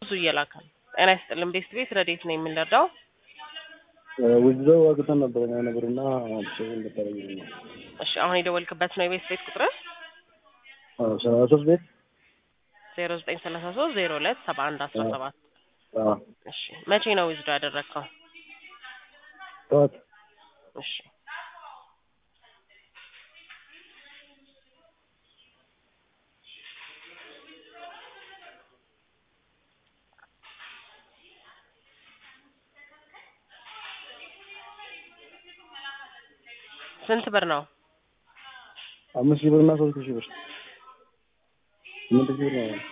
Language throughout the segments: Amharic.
ብዙ እየላከ ነው። ጤና ይስጥልን ቤስት ቤት ረዴት ነው የምንረዳው? ውዝደው አግተን ነበር ያ ነገርና ሰው እንደታረኝ ነው። እሺ አሁን የደወልክበት ነው የቤስት ቤት ቁጥር አዎ ሰላሳ ሶስት ቤት ዜሮ ዘጠኝ ሰላሳ ሶስት ዜሮ ሁለት ሰባ አንድ አስራ ሰባት አዎ እሺ መቼ ነው ዊዝዶ ያደረግከው? ጠዋት እሺ ስንት ብር ነው? አምስት ሺህ ብርና ሶስት ሺህ ብር ስምንት ሺህ ብር ነው።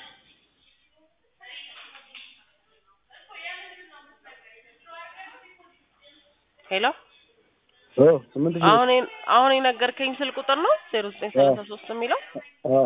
ሄሎ ኦ ስምንት ሺህ ብር አሁን የ- አሁን የነገርከኝ ስል ቁጥር ነው ዜሮ ዘጠኝ ሰላሳ ሶስት የሚለው አዎ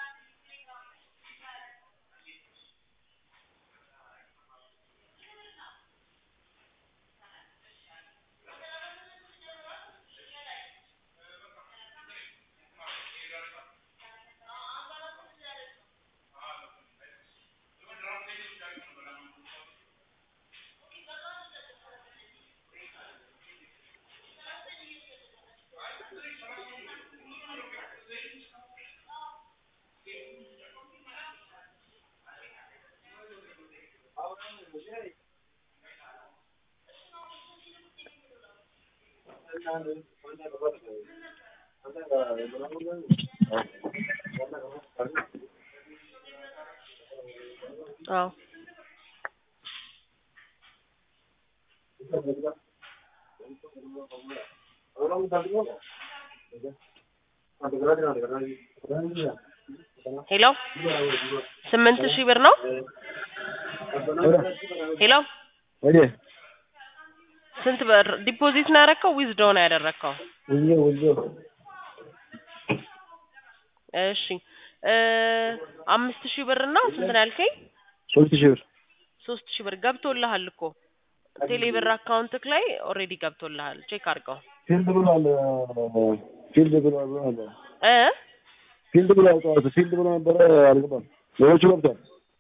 አዎ ሄሎ ስምንት ሺህ ብር ነው ሄሎ ወዴ ስንት ብር ዲፖዚት ነው ያደረግከው ዊዝዶ ነው ያደረግከው ውዝደው ውዝደው እሺ እ አምስት ሺህ ብር እና ስንት ነው ያልከኝ ሶስት ሺህ ብር ሶስት ሺህ ብር ገብቶልሃል እኮ ቴሌ ብር አካውንትክ ላይ ኦልሬዲ ገብቶልሃል ቼክ አድርገው ፊልድ ብሏል ፊልድ ብሏል ብሏል እ ፊልድ ብሏል ጠዋት ፊልድ ብሎ ነበረ አልገባም ሌሎቹ ገብቷል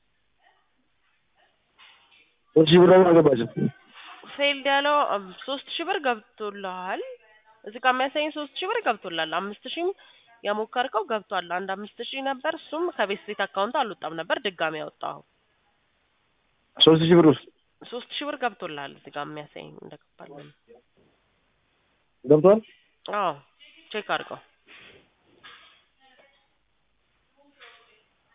ሶስት ሺህ ብር ደግሞ አልገባችም ፌልድ ያለው አም- ሶስት ሺህ ብር ገብቶልሃል እዚህ ጋር የሚያሳየኝ ሶስት ሺህ ብር ገብቶልሃል አምስት ሺህም የሞከርከው ገብቷል አንድ አምስት ሺህ ነበር እሱም ከቤት ቤት አካውንት አልወጣም ነበር ድጋሚ ያወጣው ሶስት ሺህ ብር ውስጥ ሶስት ሺህ ብር ገብቶልሃል እዚህ ጋር የሚያሳየኝ እንደገባለን ገብቷል አዎ ቼክ አድርገው